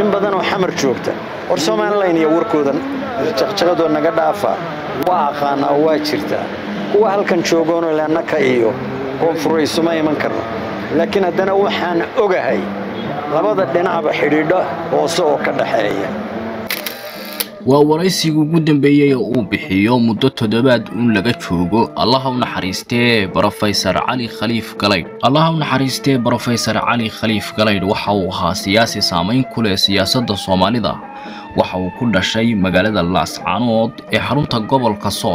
in badan oo xamar joogta war somalilan iyo warkoodan jaqjaqadoo naga dhaafa waa aqaanaa oo waa jirtaa kuwa halkan joogoonoo leannaka iyo koonfuraysuma iman karno laakiin haddana waxaan ogahay labada dhinacba xidhiidho hoose oo ka dhaxeeya waa waraysigii ugu dambeeyey oo uu bixiyo muddo toddobaad uun laga joogo allaha u naxariistee brofesor cali khaliif galaydh allaha u naxariistee brofesor cali khaliif galaydh waxa uu ahaa siyaasi saamayn ku leh siyaasadda soomaalida waxa uu ku dhashay magaalada laascaanood ee xarunta gobolka sool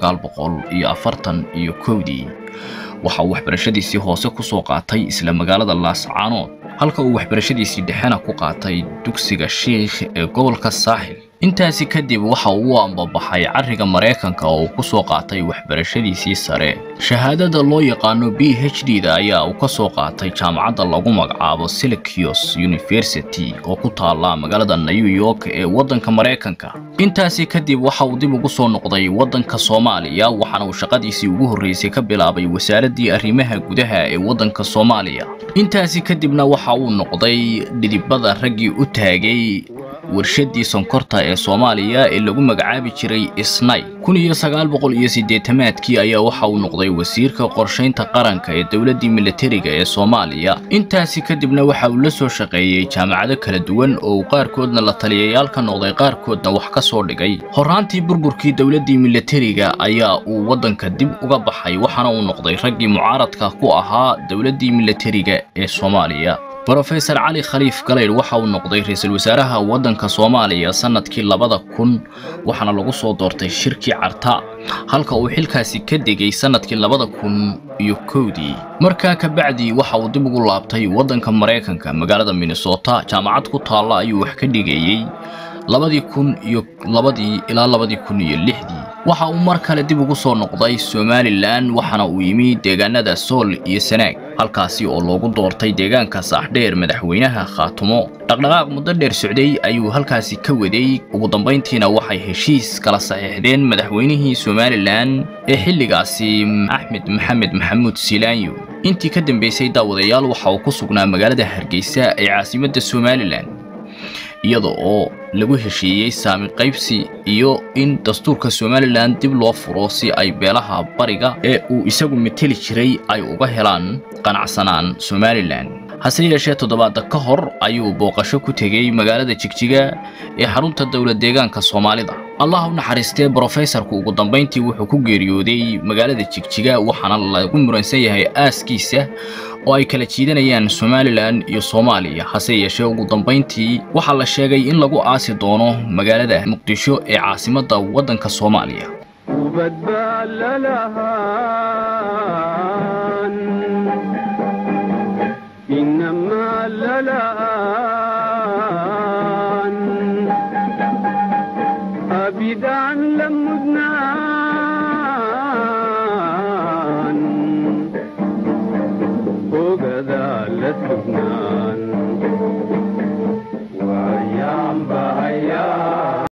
iyo afartan iyo kowdii waxa uu waxbarashadiisii hoose ku soo qaatay isla magaalada laascaanood halka uu waxbarashadiisii dhexena ku qaatay dugsiga shiikh ee gobolka saaxil intaasi kadib waxa uu u ambabaxay carriga maraykanka oo uu ku soo qaatay waxbarashadiisii sare shahaadada loo yaqaano b h d da ayaa uu ka soo qaatay jaamacadda lagu magacaabo silikios university oo ku taala magaalada new york ee waddanka maraykanka intaasi kadib waxa uu dib ugu soo noqday waddanka soomaaliya waxaana uu shaqadiisii ugu horreysay ka bilaabay wasaaraddii arrimaha gudaha ee waddanka soomaaliya intaasi kadibna waxa uu noqday dhidibada raggii u taagay warshadii sonkorta ee soomaaliya ee lagu magacaabi jiray isnay kun iyo sagaal boqol iyo siddeetamaadkii ayaa waxa uu noqday wasiirka qorshaynta qaranka ee dowladdii militariga ee soomaaliya intaasi kadibna waxa uu la soo shaqeeyey jaamacado kala duwan oo uu qaarkoodna la taliyayaal ka noqday qaarkoodna wax ka soo dhigay horraantii burburkii dowladdii militariga ayaa uu waddanka dib uga baxay waxaana uu noqday raggii mucaaradka ku ahaa dowladdii militariga ee soomaaliya brofesor cali khaliif galaydh waxa uu noqday ra-iisul wasaaraha waddanka soomaaliya sannadkii labada kun waxaana lagu soo doortay shirkii carta halka uu xilkaasi ka degay sannadkii labada kun iyo kowdii markaa kabacdi waxa uu dib ugu laabtay waddanka maraykanka magaalada minnesota jaamacad ku taalla ayuu wax ka dhigayey labadii kun iyo labadii ilaa labadii kun iyo lixdii waxa uu mar kale dib ugu soo noqday somalilan waxaana uu yimi deegaanada sool iyo sanaag halkaasi oo loogu doortay deegaanka saaxdheer madaxweynaha khaatumo dhaqdhaqaaq muddo dheer socday ayuu halkaasi ka waday ugu dambayntiina waxay heshiis kala saxiixdeen madaxweynihii somalilan ee xilligaasi axmed maxamed maxamuud silaanyo intii ka dambeysay daawadayaal waxa uu ku sugnaa magaalada hargeysa ee caasimadda somalilan iyada oo lagu heshiiyey saami qaybsi iyo in dastuurka somalilan dib loo furo si ay beelaha bariga ee uu isagu mateli jiray ay uga helaan qanacsanaan somalilan hase yeeshee toddobaada ka hor ayuu booqasho ku tegey magaalada jigjiga ee xarunta dowlad deegaanka soomaalida allah u naxariistee brofesorku ugu dambayntii wuxuu ku geeriyooday magaalada jigjiga waxaana lagu muransan yahay aaskiisa oo ay kala jiidanayaan somalilan iyo soomaaliya hase yeeshee ugu dambayntii waxaa la sheegay in lagu aasi doono magaalada muqdisho ee caasimadda waddanka soomaaliya ubad baa lalahaa